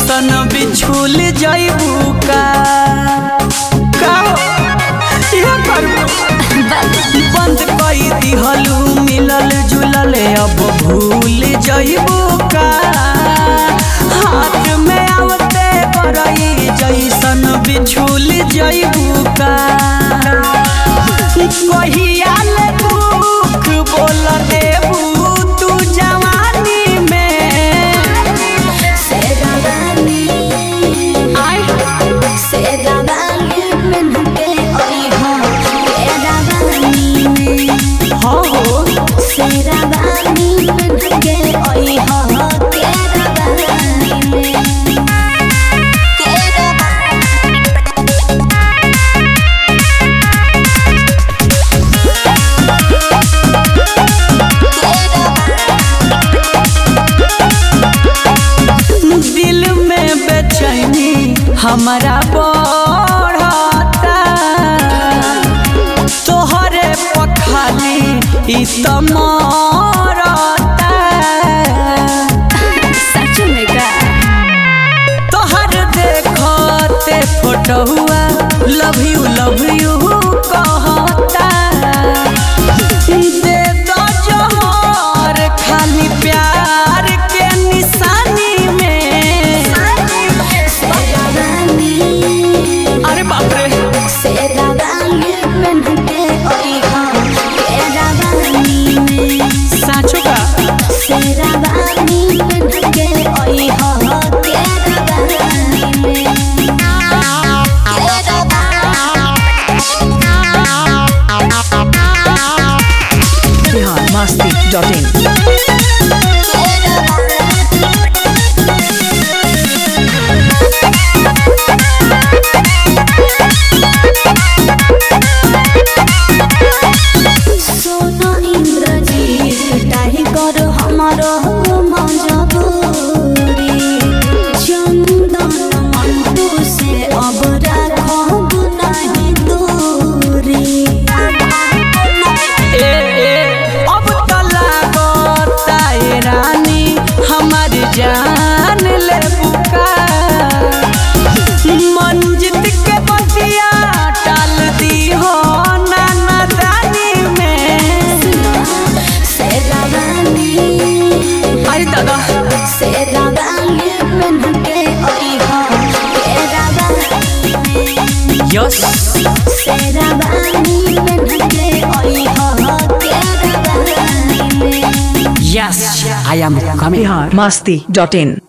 जैसन बिछुल जैबू का का हो? इहे करबू बंद कई दिहलू मिलल जुलल अब भूल जइबू का हाथ में आवते बरई जैसन बिछुल जइबू का कहिया ले दुख बोल देबू तू जवानी में शेरवानी आय शेरवानी पहन के आई हो शेरवानी में हो हो शेरवानी पहन के आई हो शेरवानी में दिल में बेचैनी हमारा बढ़ता तोहरे पखाली ई त मरता सच में का तोहर देखते फोटोआ लव यू लव यू कहता दे दो जोहर खाली प्यार के निशानी में शेरवानी अरे बाप रे शेरवानी पहन के आई हो शेरवानी में साँचो का शेरवानी पहन के आई हो शेरवानी में biharmasti.in सोना इंद्रजीत डाही कर हमर मजबूरी चंदन मंटू से अब राखब नहीं दूरी ए ए अब तो लागता ए रानी हमार जान ले बुका मंजित के बतिया टाल दी हो नाना दानी में शेरवानी अरे दादा शेरवानी पहन के आई हो शेरवानी यस शेरवानी पहन के आई हो sherwani yes I am coming biharmasti.in